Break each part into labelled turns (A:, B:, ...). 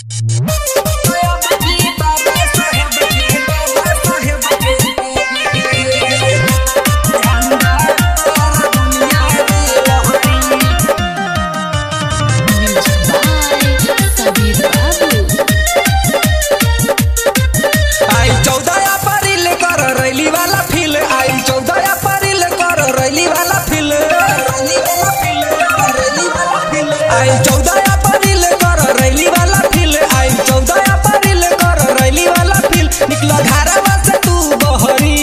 A: आई चौदह अप्रैल कर रैली वाला फील आई चौदह अप्रैल कर रैली वाला फील आई चौदह अप्रैल कर रैली वाला फील आई चौदह अप्रैल कर रैली वाला फील निकल घरवा से तू बहरी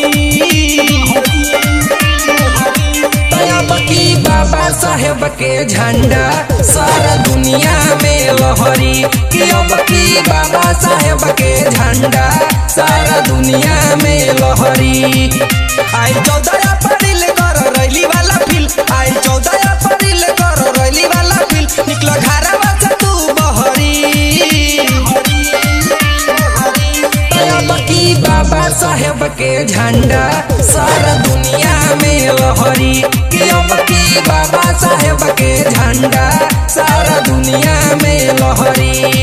A: तब की बाबा साहेब के झंडा सारा दुनिया में लहरी कि अब की बाबा साहेब के झंडा सारा दुनिया में लहरी आई चौदह अप्रैल कर रैली वाला फील आई चौदह अप्रैल कर रैली वाला फील निकल घरवा से तू बहरी तब की बाबा साहेब के झंडा सारा दुनिया में लहरी कि अब की बाबा साहेब के झंडा सारा दुनिया में लहरी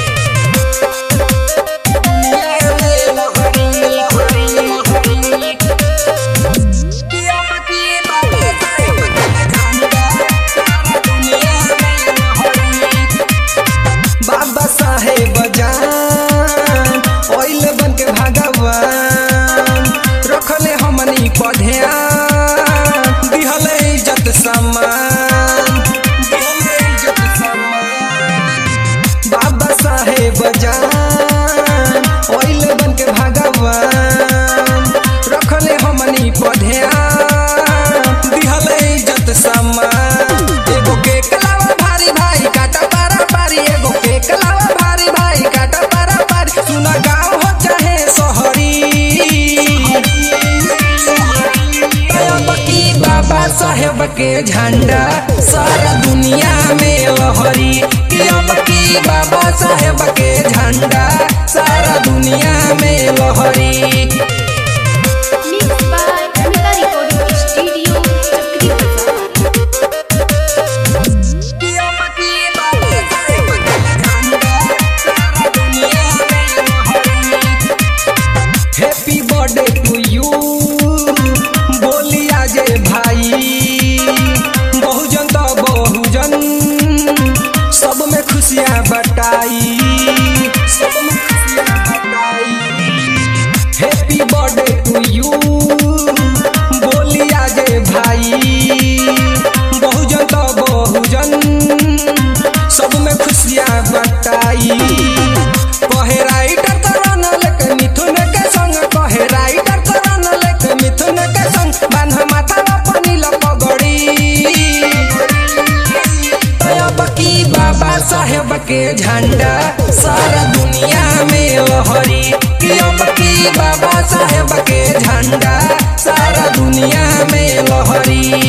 A: बाबा साहेब जान ओइल बन के भगवान रखले हमनी पर ध्यान दिहले इज्जत सम्मान दिहले इज्जत सम्मान बाबा साहेब जान ओइल बन के भगवान रखले हमनी पर ध्यान दिहले इज्जत सम्मान एगो के कलावा भारी भाई काटा पारा पारी एगो के कलावा भारी भाई काटा पारा पारी सुना गाँव हो चाहे शहरी तब की बाबा साहेब के झंडा सारा दुनिया में लहरी कि अब की बाबा साहेब के झंडा सारा दुनिया में लहरी
B: Mixed by Amita Recording Studio, Chakri Bazaar.
A: Happy birthday to you बोलिया जे भाई बहुजन तो बहुजन सब में खुशियाँ बटाई सब में खुशियाँ बटाई हैप्पी बर्थडे टू यू बोलिया जे भाई बहुजन तो बहुजन सब में खुशियाँ बटाई कहे राइटर करन लेके मिथुन के संग कहे राइटर करन लेके मिथुन के संग बांध माथा अपनी लपगड़ी तब की बाबा साहेब के झंडा सारा दुनिया में लहरी कि अब की बाबा साहेब के झंडा सारा दुनिया में लहरी